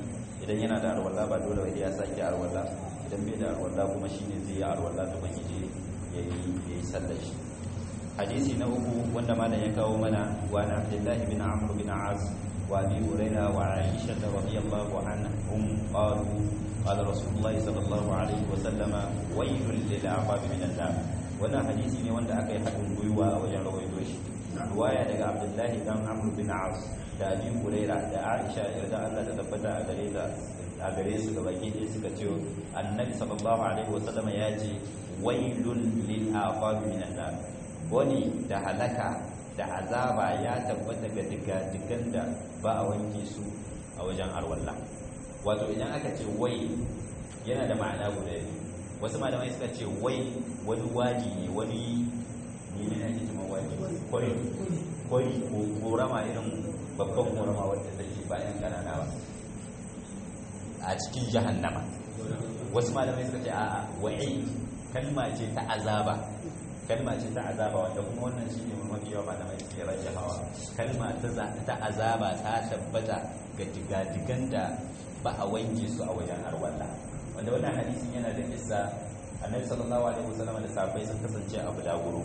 idan yana da arwalla ba dole ya sake arwalla idan bai da arwalla kuma shine zai yi arwalla ta ban yaje yayi yayi sallar shi hadisi na uku wanda malam ya kawo mana wa na Abdullah ibn Amr bin As wa Abi Hurairah wa Aisha radhiyallahu anhum qalu qala Rasulullah sallallahu alaihi wa sallama waylun lil aqab min an-nar wannan hadisi ne wanda aka yi haɗin gwiwa a wajen rawaito shi riwaya daga Abdullah dan Amr bin As da Abi Hurairah da Aisha yarda Allah ta tabbata a gare ta a gare su gabaki ɗaya suka ce annabi sallallahu alaihi wa sallama ya ce waylun lil aqab min an-nar wani da halaka da azaba ya tabbata ga digadigan da ba a wanke su a wajen arwalla wato idan aka ce wai yana da ma'ana guda biyu wasu malamai suka ce wai wani waji ne wani ne ne ake cewa waji kwari kwari ko korama irin babban korama wadda take bayan kanana ba a cikin jahannama wasu malamai suka ce a'a wa'i kalma ce ta azaba kalma ce ta azaba wanda kuma wannan shi ne mafi yawa malamai ke rage hawa kalma ta azaba ta tabbata ga digadigan da ba a wanke su a wajen arwalla wanda wannan hadisin yana da isa annabi sallallahu alaihi wasallam da sahabbai sun kasance a bulaguro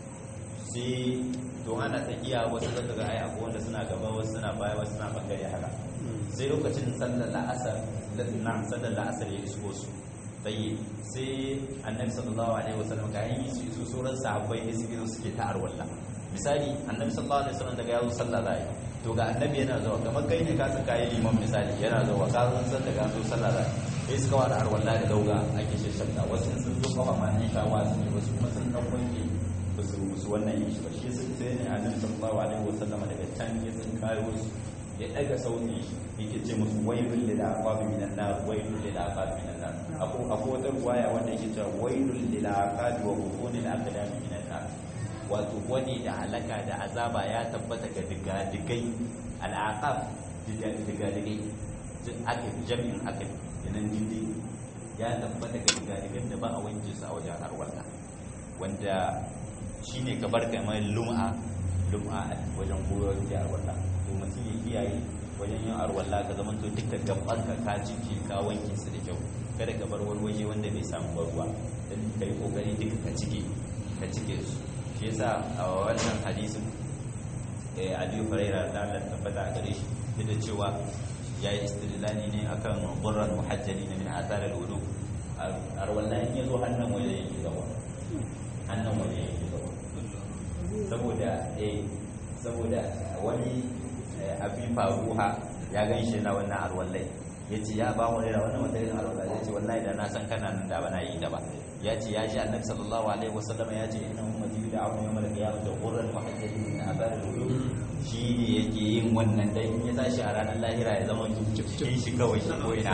sai to ana tafiya wasu zaka ga ai akwai wanda suna gaba wasu suna baya wasu suna bangare haka sai lokacin sallar la'asar na sallar la'asar ya iso su tsaye sai annabi sallallahu alaihi wasallam ga yin su iso sauran sahabbai ne suke suke ta arwalla misali annabi sallallahu alaihi wasallam daga yazo sallah zai to ga annabi yana zuwa kamar kai ne ka san kai liman misali yana zuwa ka san san daga zo sallah zai sai suka wada arwalla da dauga ake shashanta wasu sun zo kafa ma ne shawa su ne wasu kuma sun dan wanke ba su su wannan yin shi ba shi sai ne annabi sallallahu alaihi wasallam daga can ya sun kayo su ya daga sautin shi yake ce musu wailul lil aqabi minan nar wailul lil aqabi minan nar akwai akwai wata ruwaya wanda yake cewa wailul lil aqabi wa butunil aqdami minan nar wato wani da halaka da azaba ya tabbata ga digadigai al aqab digadigai akil jami'in akil yanan dindi ya tabbata ga digadigan da ba a wanke su a wajen harwalla wanda shine kabar kamar lum'a lum'a wajen koyar da harwalla to mutum ya kiyaye wajen yin arwalla ka zama to duka gabanka ka cike ka wanke su da kyau kada ka bar wani waje wanda bai samu ruwa dan ka yi kokari duka ka cike ka cike su shi yasa a wannan hadisin eh Ali Hurairah da Allah tabbata a gare shi duk da cewa yayi istidlali ne akan burran muhajjalin min athar al-wudu arwalla in yazo hannun waje yake zawa hannun waje yake zawa saboda eh saboda wani abin faruha ya gan shi na wannan arwallai ya ce ya ba wani wannan wata irin arwallai ya ce wallahi da na san kana nan da ba na yi da ba ya ce ya ji annabi sallallahu alaihi wasallam ya ce ina ummati da abu yawmal qiyamah da qurran muhajjalin min azar al-wudu shi ne yake yin wannan dan ya tashi a ranar lahira ya zama cikin shi kawai shi ko ina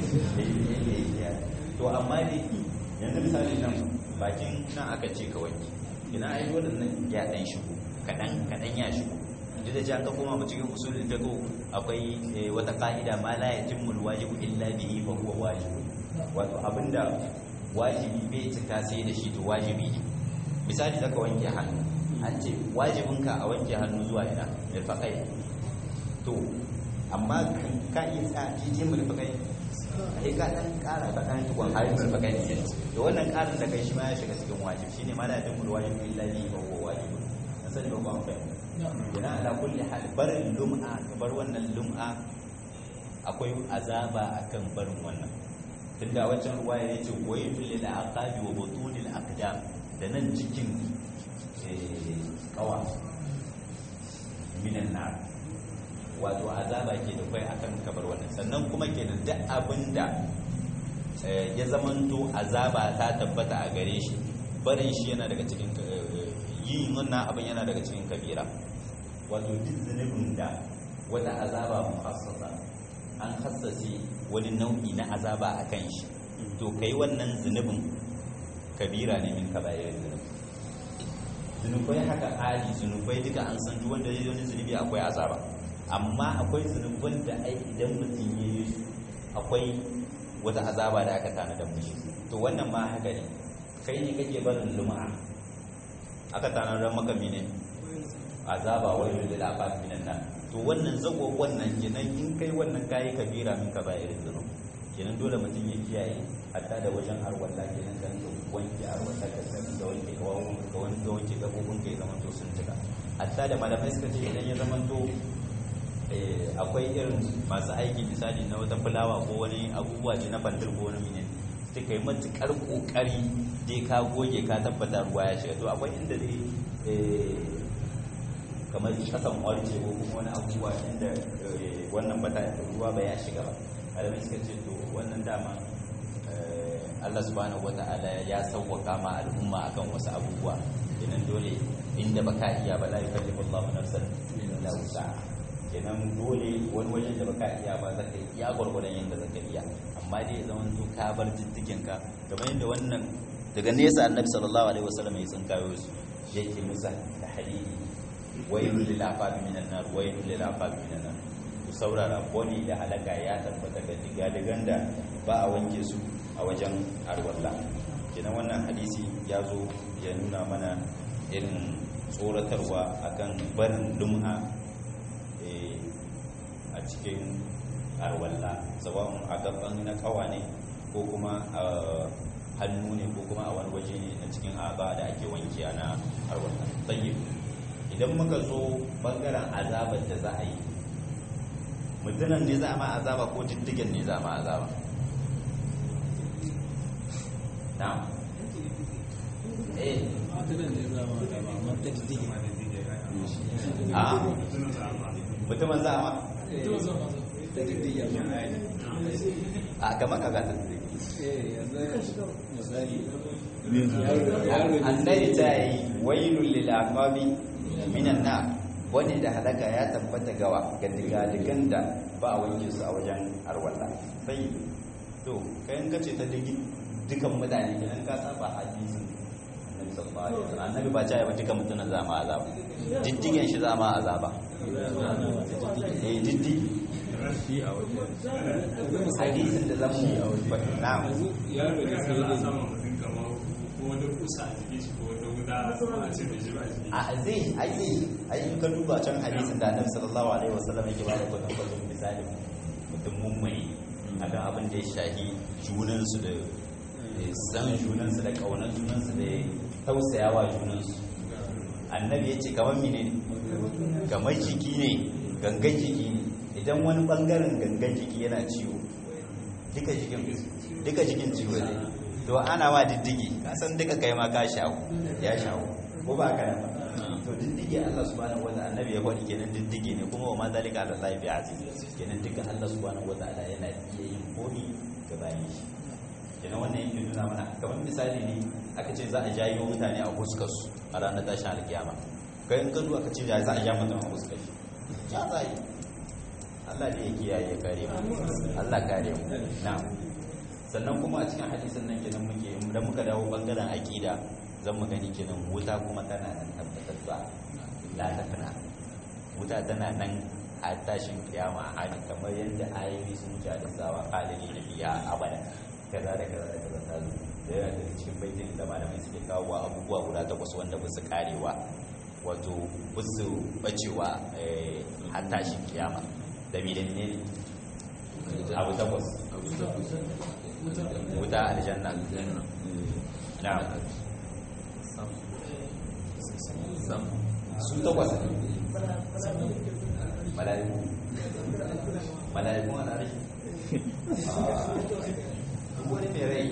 to amma dai yanzu misali nan bakin nan aka ce kawai ina ai wannan ya dan shigo kadan kadan ya shigo duk da cewa ka koma mu cikin usulul fiqh akwai wata ka'ida ma la yatimmu alwajibu illa bihi fa huwa wajib wato abinda wajibi bai cika sai da shi to wajibi ne misali zaka wanke hannu an ce wajibinka a wanke hannu zuwa ina mirfaqai to amma ka iya sa jijin mirfaqai sai ka dan kara ka dan tukun har mirfaqai ne to wannan karin da kai shi ma ya shiga cikin wajibi shine ma la yatimmu alwajibu illa bihi fa huwa wajib asali ba ku an fahimta yana ala kulli hal barin lum'a bar wannan lum'a akwai azaba akan barin wannan tunda wancan ruwaya yace waylul lil aqabi wa butunil aqdam da nan cikin kawa minan nar wato azaba ke da kai akan kabar wannan sannan kuma kenan duk abinda ya zamanto azaba ta tabbata a gare shi barin shi yana daga cikin yin wannan abin yana daga cikin kabira wato duk zunubin da wata azaba mukhassasa an hassase wani nau'i na azaba a kan shi to kai wannan zunubin kabira ne min kabayar zunub zunubai haka ali zunubai duka an san duk wanda ya wani zunubi akwai azaba amma akwai zunuban da ai idan mutum ya yi akwai wata azaba da aka tana da mushi to wannan ma haka ne kai ne kake barin lum'a aka tanadar maka mene azaba wani lil afaf minan nar to wannan zago wannan kenan in kai wannan kayi kabira min irin zunub kenan dole mutum ya kiyaye hatta da wajen arwalla kenan kan ka wanke arwalla ka san da wanke kawun ka wanke wanke gabobin ka ya zama to sun cika hatta da malamai suka ce idan ya zama to akwai irin masu aiki misali na wata fulawa ko wani abubuwa ce na bandar ko wani mene ta kai matukar kokari dai ka goge ka tabbata ruwa ya shiga to akwai inda dai kamar kasan warce ko kuma wani abubuwa inda wannan bata ruwa ba ya shiga ba malamai suka ce to wannan dama Allah subhanahu wata'ala ya sauwaka ma al'umma akan wasu abubuwa kenan dole inda baka iya ba la yukallifu Allahu nafsan illa wus'aha kenan dole wani wajen da baka iya ba zaka iya gurgurdan yanda zaka iya amma dai zaman to ka bar jiddikin ka kamar yadda wannan daga nesa annabi sallallahu alaihi wasallam ya tsinkayo su yake musa da hadidi wailul lil afabi minan nar wailul lil afabi minan nar ku saurara boni da halaka ya tabbata ga digadigan da ba a wanke su a wajen arwalla kenan wannan hadisi ya zo ya nuna mana irin tsoratarwa akan barin lum'a a cikin arwalla sabon a gaban na kawa ne ko kuma a hannu ne ko kuma a wani waje ne na cikin aba da ake wanke na arwalla tsaye idan muka zo bangaren azabar da za a yi mutunan ne za a ma azaba ko diddigen ne za a ma azaba na eh a mutumin za a ma a gama ka gata annabi ta yi wailul lil aqabi minan na wani da halaka ya tabbata gawa ga digadigan da ba a wanke su a wajen arwalla sai to kayan kace ta digi dukan mutane kenan ka saba hadisin annabi sallallahu alaihi wasallam annabi ba ta yi ba dukan mutanen zama azaba diddigen shi zama azaba eh diddi hadisin da zamu na'am yaro da sai da sama mutum kamar ko wani kusa a jikin shi ko wata wuta a ce da shi ba shi a zai ai zai ai in ka duba can hadisin da annabi sallallahu alaihi wasallam yake bada kudin kudin misali mutum mummuni akan abin da ya shahi junansu da san junansu da kaunar junansu da tausayawa junansu annabi ya ce kamar mine ne kamar jiki ne gangan jiki ne idan wani bangaren gangan jiki yana ciwo duka jikin duka jikin ciwo ne to ana ma diddigi ka san duka kai ma ka shawo ya shawo ko ba ka nan to diddigi Allah subhanahu wa ta'ala annabi ya faɗi kenan diddigi ne kuma wa ma zalika ala Allah bi aziz kenan duka Allah subhanahu wa ta'ala yana iya yin komi ga bayan shi kenan wannan yake nuna mana kamar misali ne aka ce za a jayo mutane a fuskar su a ranar tashin alkiyama kai in ka zuwa ka ce za a ja mutum a fuskar shi ya za yi Allah ne ya kiyaye kare mu Allah kare mu na'am sannan kuma a cikin hadisin nan kenan muke da muka dawo bangaren aqida zan mu gani kenan wuta kuma tana nan tabbatar la tafna wuta tana nan a tashin kiyama a hali kamar yadda ayoyi sun wuce da sawa halili na biya abada kaza da kaza da kaza ta zo da yana daga cikin baitin da malamai suke kawo abubuwa guda takwas wanda ba su karewa wato ba su bacewa har tashin kiyama da mi da ne abu takwas wuta aljanna na su takwas mala'iku mala'iku wani rai wani mai rai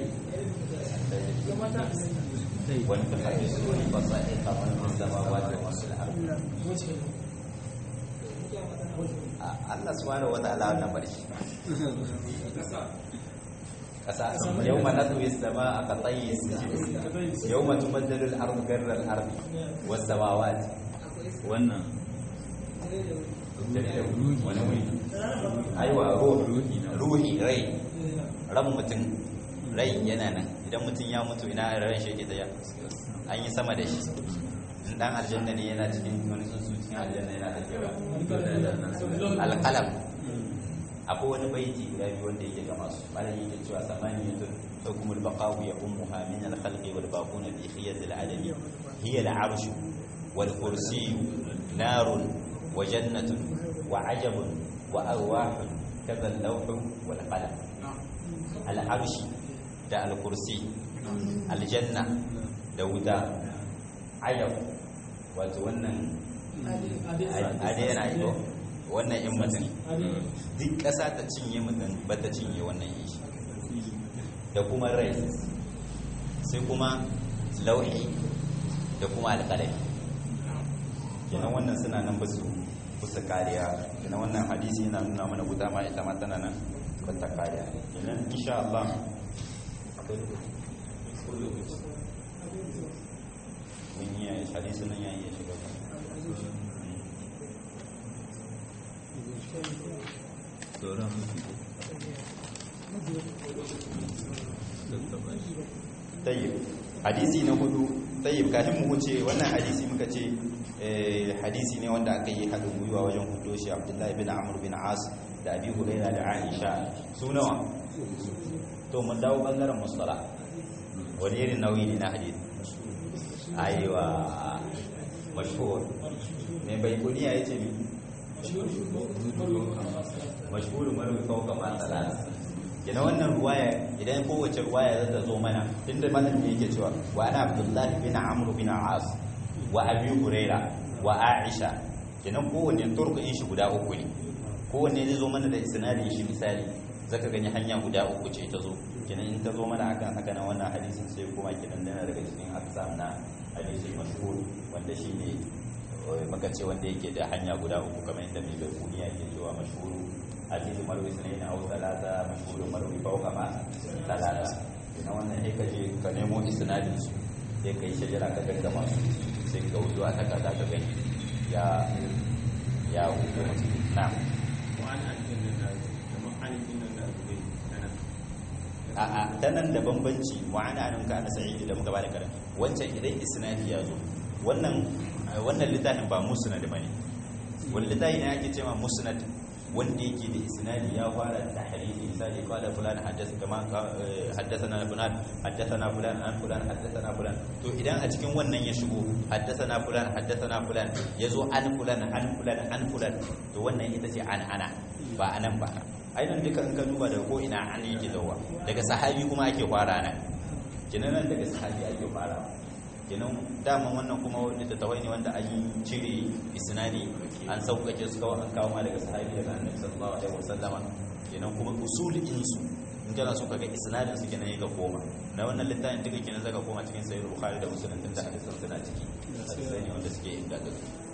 wani ta haɗe su wani basa ya kamar da zama wajen wasu al'arba Allah subhanahu wa ta'ala wannan barshi kasa yawma natwi as-samaa ka tayyi as-sijil yawma tubaddalu al-ardu ghayra al-ardi was-samawati wannan wani wuri aiwa ruhi ruhi rai ran mutum rai yana nan idan mutum ya mutu ina ran shi yake tsaya an yi sama da shi in dan aljanna ne yana cikin wani tsuntsu cikin aljanna yana da kewa alƙalam akwai wani baiti guda biyu wanda yake gama su malam yake cewa samaniyatun hukumul baqawu ya ummuha min al-khalqi wal baquna bi khiyatil adami hiya al-arshu wal kursiyyu narun wa jannatun wa ajabun wa arwahun kaza al-lawhu wal qalam al-arshi da al-kursi aljanna da wuta ayab wato wannan ade yana ito wannan in mutum duk ƙasa ta cinye mutum ba ta cinye wannan yin shi da kuma rai sai kuma lauhi da kuma alƙalami kenan wannan suna nan ba su kusa kariya kenan wannan hadisi yana nuna mana guda ma ita ma tana nan ba ta kariya kenan insha Allah akwai lokaci mun yi hadisi nan ya iya shiga sauran tayyib hadisi na hudu tayyib kafin mu wuce wannan hadisi muka ce hadisi ne wanda aka yi haɗin gwiwa wajen hudo shi abdullahi bin amur bin as da abi huraira da aisha su nawa to mun dawo bangaren mustala wani irin nauyi ne na hadisi aiwa mashhur ne bai kuniya yace mi mashhur marwi fawqa ma salat kina wannan ruwaya idan kowace ruwaya za ta zo mana tunda malam ne yake cewa wa ana abdullah bin amr bin as wa abi huraira wa aisha kina kowanne turku shi guda uku ne kowanne zai zo mana da isnadin shi misali zaka gani hanya guda uku ce ta zo kenan in ta zo mana akan haka na wannan hadisin sai kuma kenan dana daga cikin aksam na hadisin mashhur wanda shine maka ce wanda yake da hanya guda uku kamar yadda mai bai kuniya ke cewa mashhuru hadisi marwi sunayin aw talata mashhuru marwi fawqa ma talata kenan wannan sai ka je ka nemo isnadin su sai kai shajara ka gaggama su sai ka wuce a takarda ka gani ya ya wuce na a'a ta nan da bambanci wa'ana an ka ana sa'idi da muka bada karan wancan idan isnadi ya zo wannan wannan littafin ba musnad bane wani littafi ne ake cewa musnad wanda yake da isnadi ya fara da hadisi misali qala fulan haddatha kama haddathana fulan haddathana fulan an fulan haddathana fulan to idan a cikin wannan ya shigo haddathana fulan haddathana fulan yazo an fulan an fulan an fulan to wannan ita ce an ana ba anan ba ainihin duka in ka duba daga ko ina an yake zauwa daga sahabi kuma ake fara nan kenan nan daga sahabi ake fara kenan daman wannan kuma wanda ta tawai ne wanda an yi cire isnadi an sauƙaƙe su kawai an kawo ma daga sahabi daga annabi sallallahu alaihi wasallama kenan kuma usulin su in kana so kaga isnadin su kenan yake koma na wannan littafin duka kenan zaka koma cikin sahih bukhari da muslim tunda hadisan suna ciki hadisai ne wanda suke inganta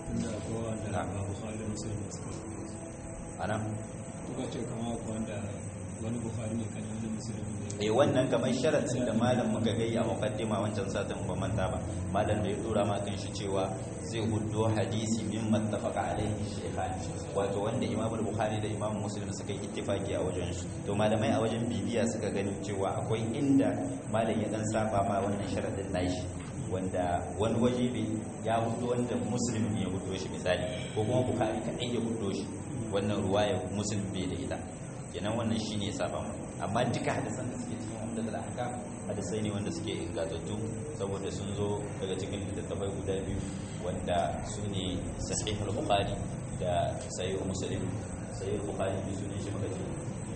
ana kuka ce kama wanda wani bukhari ne kan wani musulmi ne eh wannan kamar sharatin da malam muka gai a mukaddima wancan satin ba manta ba malam da ya dora ma kan shi cewa zai huddo hadisi min mattafaqa alaihi shaykhan wato wanda imam bukhari da imam muslim suka yi ittifaki a wajen shi to malamai a wajen bibiya suka gani cewa akwai inda malam ya dan saba ma wannan sharadin nashi wanda wani waje bai ya hudu wanda muslim ne ya hudo shi misali ko kuma bukhari kadai ya hudo shi wannan ruwaya muslim bai da ita kenan wannan shine ya saba mu amma duka hadisan da suke cikin wanda da aka hadisai ne wanda suke ingantattu saboda sun zo daga cikin littattafai guda biyu wanda su ne sahih al-bukhari da sahih muslim sahih al-bukhari bi sunan shi muka ce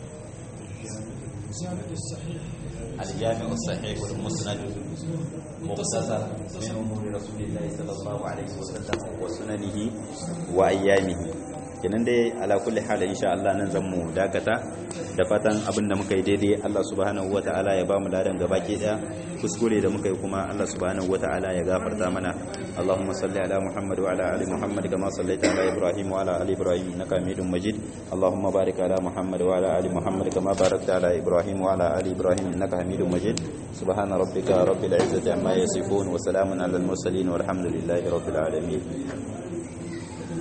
الجامع الصحيح والمسند مختصر من امور رسول الله صلى الله عليه وسلم وسننه وايامه kenan dai ala kulli hal insha Allah nan zan mu dakata da fatan abin da muka yi daidai Allah subhanahu wataala ya ba mu ladan gabaki daya kuskure da muka yi kuma Allah subhanahu wataala ya gafarta mana Allahumma salli ala Muhammad wa ala ali Muhammad kama sallaita ala Ibrahim wa ala ali Ibrahim innaka Hamidum Majid Allahumma barik ala Muhammad wa ala ali Muhammad kama barakta ala Ibrahim wa ala ali Ibrahim innaka Hamidum Majid subhana rabbika rabbil izzati amma yasifun wa salamun ala al mursalin walhamdulillahi rabbil alamin